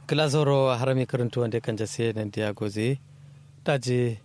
glazoro harami karantu wanda kan jase nan dia goze daji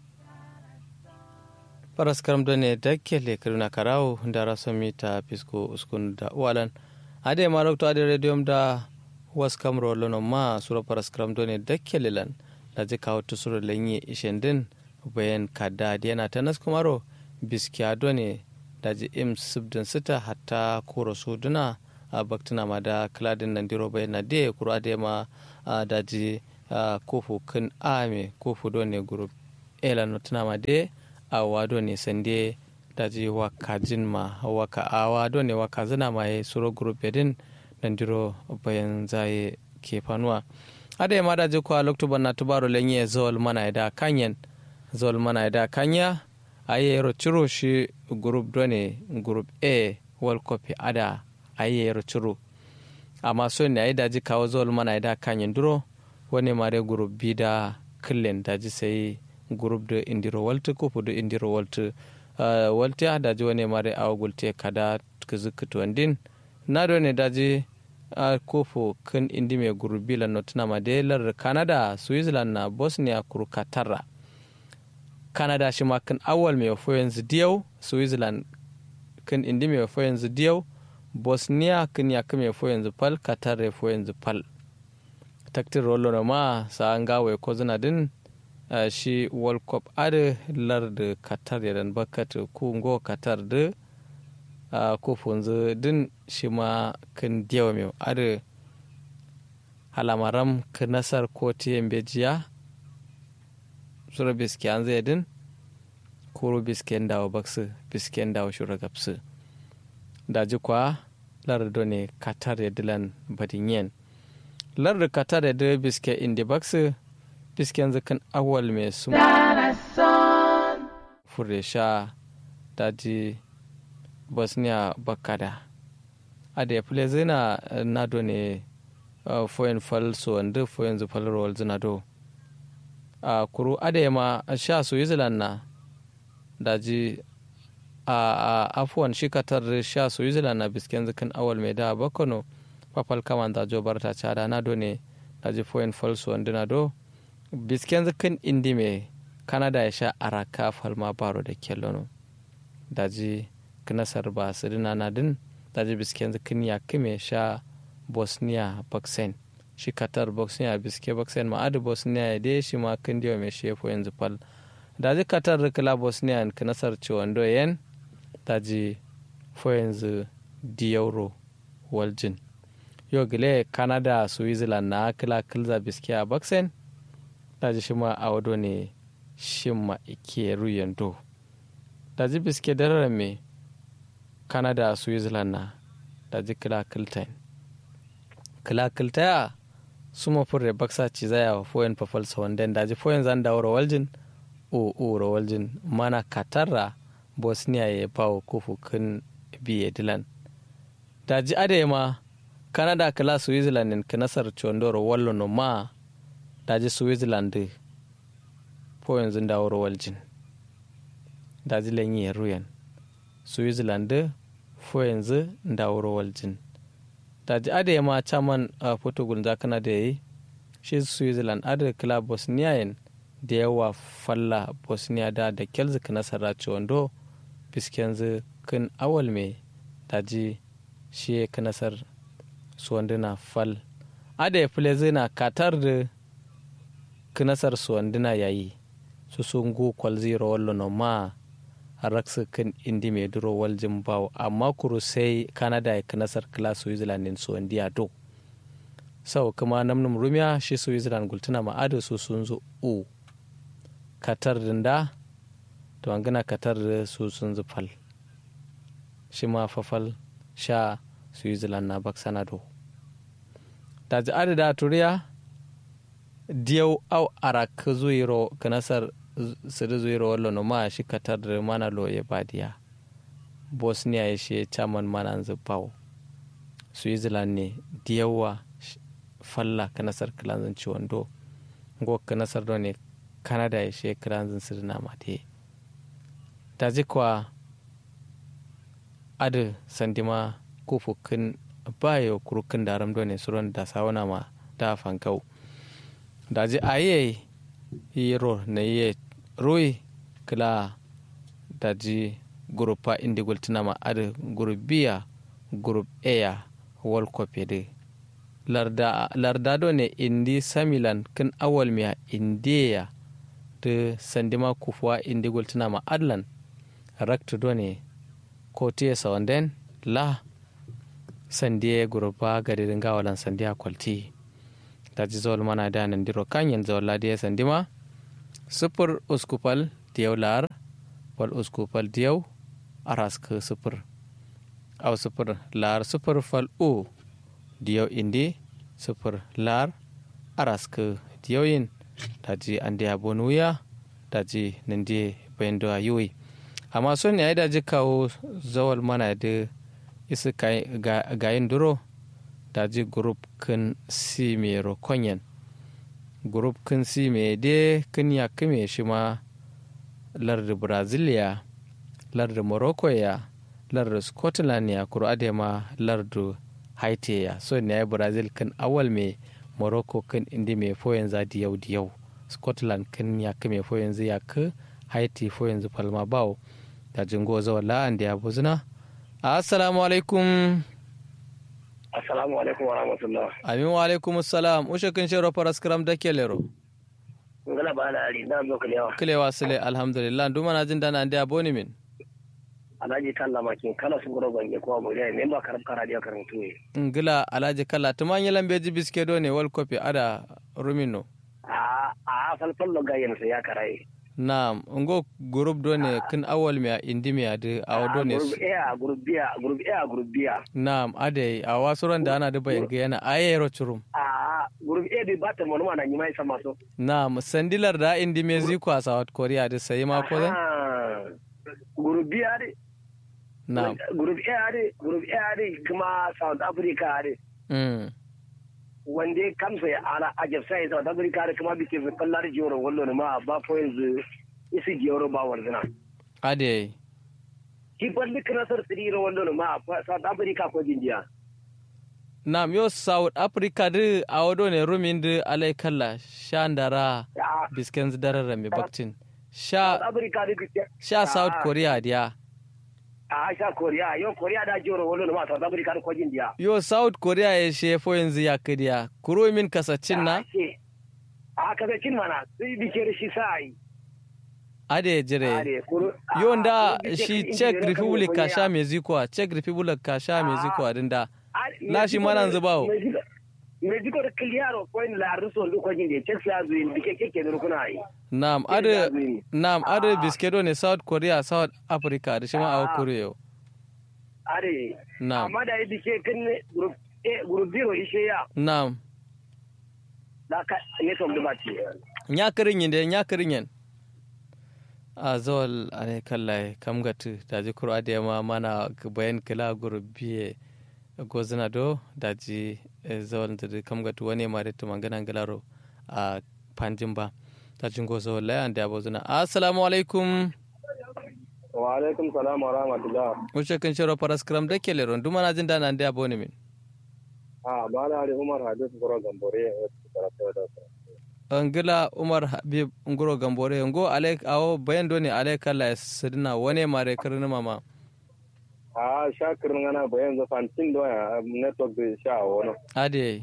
paras karam do ne dakkele karuna karawo da raso mita pisko uskun da walan ade ma lokto ade radium da was kamro lono ma suro paras karam do ne dakkele lan daji kawo tusuro lenye ishendin bayan kada yana tanas kumaro biskiya do ne daji im subdin sita hatta koro suduna a baktuna ma da kladin nan diro bai na de kuro ade ma daji kofu kan ame kofu do ne group ela no tuna ma de awa do ne sande daji waka jin ma waka awa do ne waka zina ma ye suro group edin nan diro bayan zaye ke fanuwa ade ma daji kwa loktuban na tubaro lenye zol mana da kanyen zol mana da kanya aye ciro shi group do ne group a world cup ada ayyero ciro amma so ne ayi daji kawo zol mana da kanyin duro wani mare group bi da killen daji sai group da indiro walta ko fudu indiro walta walta daji wani mare awa gulte kada kizikito andin na do ne daji a kofo kan indi mai group bi lan notuna madelar canada switzerland na bosnia kuru katara canada shi ma kan awal mai wafo yanzu diyau switzerland kan indi mai wafo yanzu diyau bosnia kin ya kame fo yanzu pal qatar fo yanzu pal taktir rollo na ma sa an gawe ko zina din uh, shi world cup ade lar da qatar ya dan bakat ku ngo qatar da uh, ko funzu din shi ma kin diyawa mai ade halamaram ka nasar ko tiyan bejiya sura biski an zai din kuro bisken dawo baksu bisken dawo shura gapsu daji kwa lardo ne katar ya dilan badinyen lardo katar ya dila biske indi baksu bisken zikin awal mai sun fure sha daji bosnia bakada a da ya fule zina nado ne foyin fal so wanda foyin zufal rowal zina do a kuru adema sha switzerland na daji a afuwan shi katar sha switzerland na bisken zikin awal mai da bakono papal kaman da jo barta cada na do ne da ji foyin falso wanda na do bisken zikin indi mai kanada ya sha araka falma baro da kellono da ji knasar ba sirina na din da ji bisken zikin ya kime sha bosnia baksen shi katar bosnia biske baksen ma adu bosnia ya de shi ma kin diwa mai shi foyin zufal da ji katar rikila bosnia knasar ciwon yen daji fo yanzu di euro waljin yau gile canada switzerland na kila kilza biski a baksen daji shi ma a wado ne shi ma ike ruyan do daji biski dararen me canada switzerland na daji kila kiltain kila kiltaya su ma furre baksa ci zaya wa foyan fafal sawandan daji foyan zan dawo rawaljin o o rawaljin mana katarra bosnia ya bawa kofu kan biye dilan daji adema canada kala switzerland ka nasar condoro wallo no ma daji switzerland po yanzu dawo waljin daji lanyi ruyan switzerland po yanzu dawo waljin daji adema chaman a portugal za kana da yi shi switzerland adada kala bosnia da yawa falla bosnia da da kelzik nasara wando fiskenzu kin awal mai daji shi ka nasar suwanduna fal ada ya fule zina katar da kinasar suwanduna yayi su sun go kwal zero wallo no ma a raksa kan indi mai duro waljin bawo amma kuru sai canada ya kinasar kila switzerland din suwandiya do sau kuma namnum rumiya shi switzerland gultuna ma'adu su sun zo u katar dinda to an gana katar da su sun zufal shi ma fafal sha switzerland na baksanado da ji adada turiya diyau au arak zuiro kanasar sidi zuiro wallo no ma shi katar da mana lo ya badiya bosnia ya shi chaman mana zubau switzerland ne diyawa falla kanasar kilanzin ciwon do go kanasar do ne canada ya shi kilanzin sidi na mate daji kwa adu sandima kufu kin bayo kurukin daram done suron da sawana ma da fankau daji aye yiro na ye roi kila daji grupa indi gultinama adi grup biya grup eya world cup de larda larda do ne indi samilan kin awal miya indiya de sandima kufuwa indi gultinama adlan raktu do ne kotiye sawanden la sandiye grupa gadirin gawalan sandiya kwalti daji zawal mana da nan diro kanyen zawal ladiya sandima sufur uskupal diyau lar wal uskupal diyau arask sufur aw sufur lar sufur fal u diyau indi sufur lar arask diyau yin daji andiya bonuya daji nindi bayando ayuwi amma son ya daji kawo zawal mana da isa gayin duro daji group kin si me rokonyen group kin si me de kin ya kime shi ma larda brazilia larda morocco ya larda scotland ya kuro ade ma larda haiti ya so ne ya brazil kin awal me morocco kin indi me fo yanzu diyau diyau scotland kin ya kime fo yanzu ya ka haiti fo yanzu palma bawo da jingo zawa la'an da ya buzuna assalamu alaikum assalamu alaikum wa rahmatullah amin wa alaikum assalam ushe kin shero paras kram da ke lero ngala ba na ari na zo kulewa kilewa sile alhamdulillah duma na jin dana da boni min alhaji kalla makin kala sun goro bange ko mu dai memba karab kara dia karantu ne ngila alhaji kalla tuman yelan beji biske do ne wal kopi ada rumino a a falfal lo gayen sa ya karai Naam, ngo group do ne kin awal mi a indi mi ade aw do ne. group A group B group A group B Naam, ade a wasuran da ana da bayan ga yana ayero churum. a group A di bata mo ma na nyima isa maso Naam, sandilar da indi me ziko a South Korea da sai ma ko zan? group B ade Naam. group A ade group A ade kuma South Africa ade Mm. wanda ya kamsa ya ala a jafsa ya South Africa ade kuma bike fi kallar jiyoro wallo ne ma ba po yanzu isi jiyoro ba warzina Ade. ki balli kirasar tsiriro wallo ne ma South Africa ko jinjiya Naam, yo South Africa da aw do ne rumin da alai kalla shandara Ya, bisken darara mi baktin. South Sha Africa da bike sha South Ah. Korea dia. a sha Korea yo Korea da jiyoro wallo ne ma South Africa da ko jinjiya Yo South Korea ya shefo yanzu ya kadiya. Kuro min kasacin na? a kaza cin mana sai bike da shi sai Ade jire. yonda shi czech republic ka sha mexico a czech republic ka sha mexico a dinda na shi mana zubawo. Mexico da kiliyaro ko in la ruso ndu ko jinde Czech ya zuin bike keke da rukuna yi nam ade nam ade biskedo ne south korea south africa da shi ma a korea are nam amma da yi bike kan group A group zero ishe ya nam da ka ne to da bace nya kirin yin da nya kirin yin a zawal ane kallai kam gatu da ji kuro ade ma mana bayan kila gurbiye gozina do da ji eh, zawal da kam gatu wani ma da tumangana galaro a panjin ba ta jingo zawal layan da abu zina assalamu alaikum wa alaikum salam wa rahmatullah wuce kan shiro paras kram da ke leron duma na jin da nan da abu ne min a ba na ari Umar Hadis Goro Gambore karatu da angila umar habib nguro gambore ngo alek awo bayan do ne alek kala sidina wane mare karni mama a shakir ngana bayan zo fantin do ya network da sha wono ade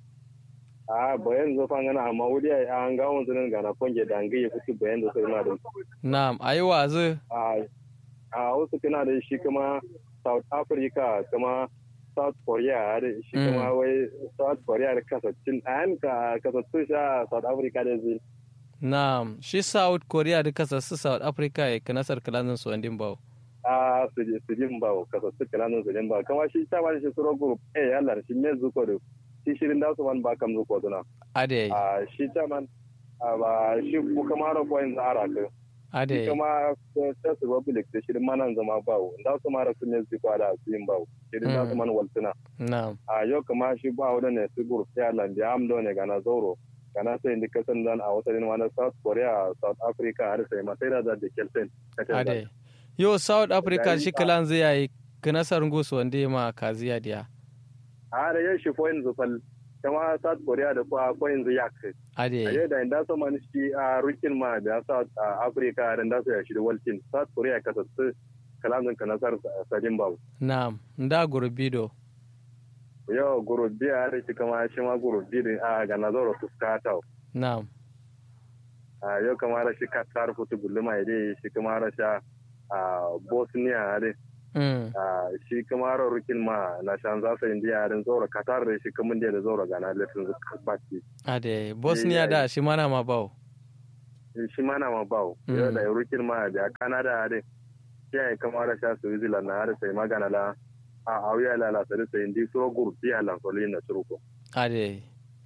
a bayan zo fan ngana amma wuri an ga mun zunin gana konje da ngi ya fiti bayan zo sirna da na'am ayi wazu a a wasu kana da shi kuma South Africa kuma South Korea da shi Mm. kuma wai South Korea da kasascin an ka kasassun sha South Africa da zai na'am shi south korea da kasa su south africa ya kana sarkalan su andin bawo a su je su jin ba kasassun kananan su jin ba kama shi ta ba shi suro group eh Allah shi ne zuko da shi shirin da su man ba kam zuko duna ade a shi ta man a ba shi ku kama ro ko in zara ka shi ade kama ta su republic da shirin manan zama bawo da su mara sun ne zuko da su yin bawo shirin da su man waltuna na'am a yau kama shi ba wadda ne su group ya landi amdo ne gana zauro gana sai indi kasan dan a wasu wani south korea south africa har sai ma sai da da da kelsen ade yo south africa shi kalan zai yi kana sarngo su wande ma kaziya dia a da yau shi foyin zufal kama south korea da kwa kwa yanzu ya kai a ade yau da inda so man shi a rukin ma da south africa da inda so ya shi da walkin south korea ka sassu kalanzin ka nasar sadin babu na'am nda gurbido yau guru biya da shi kama shi ma guru biyu a ga nazaro fuskata na'am a yau kama da shi katar futu gulma ya dai shi kama da sha a bosnia dai mm. a shi kama da rukin ma na shan zasa indiya din zoro katar da shi kamun da zoro ga na latin baki ade bosnia da shi mana ma bawo shi ma na ma bawo Mm. yau da rukin ma da canada dai shi ya kama da sha switzerland na har sai magana la a auya la la sai sai indi so guru biya la so na turko ade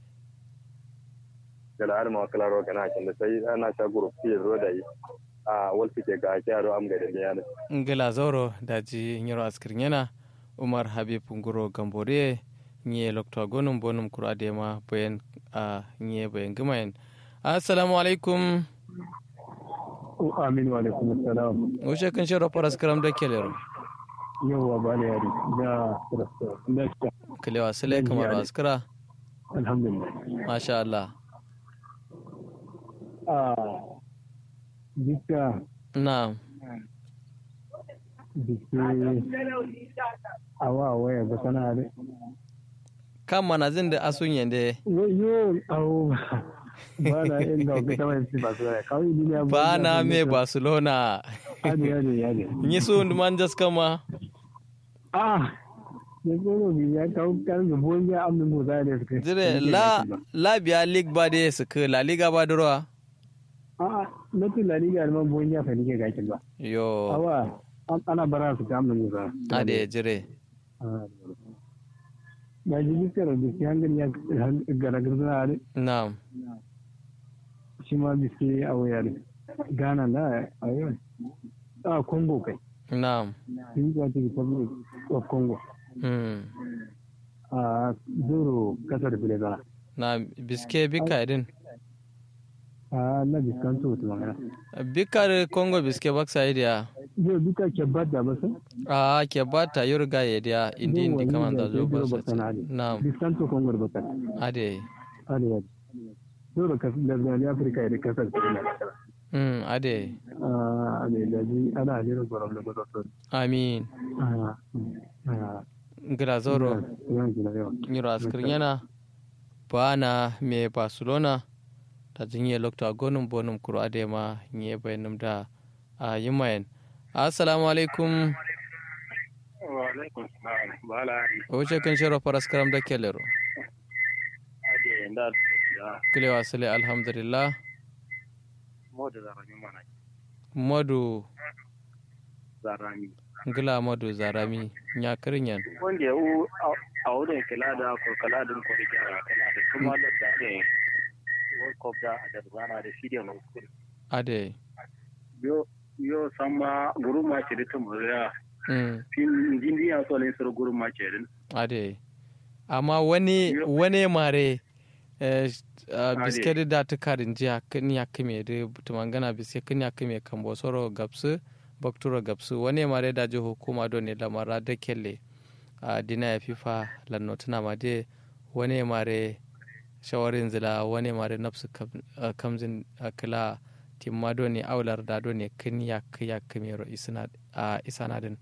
da har ma kala ro kana kin da sai ana sha guru biya ro da yi a walfi ke ga kyaro am ga da ne ngila zoro daji nyiro askir nyena umar habib nguro gambore nye lokto gonum bonum kuro adema boyen a nye boyen gumayen assalamu alaikum amin wa alaikum assalam ushe kan shiro paras karam da kelero yawwa ba da yari da da da kalewa sile kamar askara alhamdulillah masha Allah a dukka na dike awa waya ba sana da kan manazin da asun yende yo yo awo ba na inda ka taba yin ba su da kawai duniya ba na me barcelona hadi hadi hadi nyi su man jas kama ah ya tsoro bi ya kawo kan da bon ya amin go da da suka jire la la biya league ba de su ka la liga ba durwa a na tula ni ga man bon ya fa ni ke gakin ba yo awa ana bara su ta amin go da ade jire ba ji biskar da ke hankali ya garagar zana ne na shi ma biske a waya ne ghana na a yau a congo kai na democratic republic of congo mm. a zoro kasar filizana na biske bika din a na biskanto wata magana bikar congo biske baksa idiya yau duka ke bada ba sun a ke bata yurga ya dia indi indi kaman da zo ba sa na biskanto congo da bakar ade arewa zoro kasar da zane afirka da kasar filizana mm ade a ne da ji ana hajjirar gwaram da gwazon amin ngira zoro nyiro askir yana bana me barcelona ta jinye lokta gonum bonum kuro adema nye bayanum da a yimayen assalamu alaikum wa alaikum salam bala wuce kan shiro faras karam da kelero ade nda ya kilewa sile alhamdulillah moda zarami mana modu zarami ngila modu zarami nya kirinyan wanda ya u a wurin kula da ko kula da ko da kira kula da kuma da da ne world cup da da zana da shi da no ade yo yo sama guru ma ce da tumuriya mm. fin jindi ya so ne sur guru ma ce din ade amma wani wani mare eh, uh, Ade. biskedi da ta karin jiya kan ya kame da tumangana biske kan ya kame kan bosoro gapsu bakturo gapsu wani mare da ji hukuma don ne lamara da kelle a dina ya fifa lanno tuna ma de wani mare shawarin zila wani mare nafsu kam- ah, kamzin ah, kila timma don ne aular da don ne kan ya ya kame ro isana a isanadin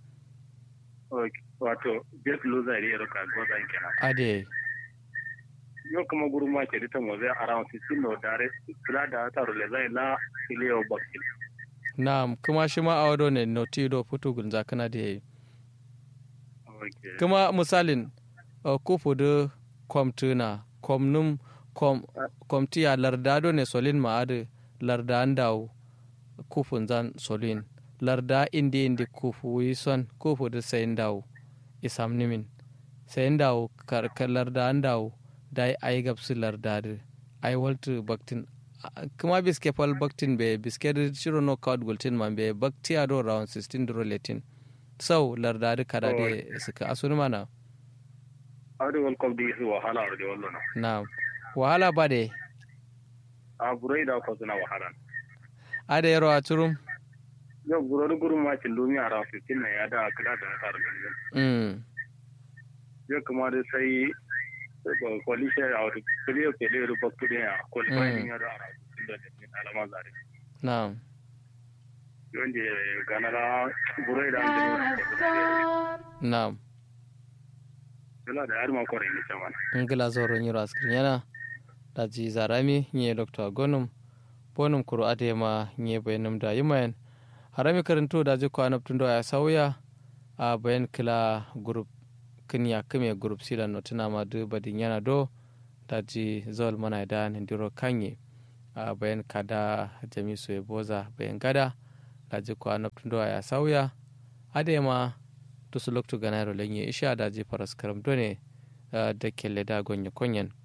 wato jet loser ne ka gozan kenan ade yo kuma guru ma ce da mo zai around 16 no dare kula da ta rule zai la ileo bakil na kuma shi ma a wado ne notido putugun zakana da ya yi okay kuma misalin uh, kufu da kwamtuna kwamnum kwam, kwamtiya lardado ne solin ma'adu larda an dawo kufun zan solin larda indi indi kufu yi son kufu da sayin dawo isam nimin sayin dawo karkar larda an dawo da yi ayi gabsu larda da ai waltu baktin a- kuma biske fal baktin be biske da shiro no kawad gultin man be bakti a do round 16 duro letin sau larda da kada da suka asuni mana awde world cup di su wahala awde wallo na na wahala ba de a burai da ko suna wahala ada yaro a turum yo guro da guru ma cin lumi around 15 na ya da kula da ta rule mm. yo kuma da sai kwalishe a wani kiliyo ke lero bakku da ya kwalifayin ya da a rasu da ne alama zare na'am yonde ganara burai da an na'am yana da yar makon rinni caman ngila zoro nyiro askrin yana daji zarami nye dr gonum bonum kuro adema nye bayanum da yimayen harami karanto daji ko anaptun do ya sauya a bayan kila group kinya kime group sila notina ma du badin yana do daji zol mana da ndiro kanye a bayan kada jami so boza bayan gada daji ko anaptun do ya sauya adema to su loktu ganaro lenye isha daji paras karam done da kelle da gonye konyen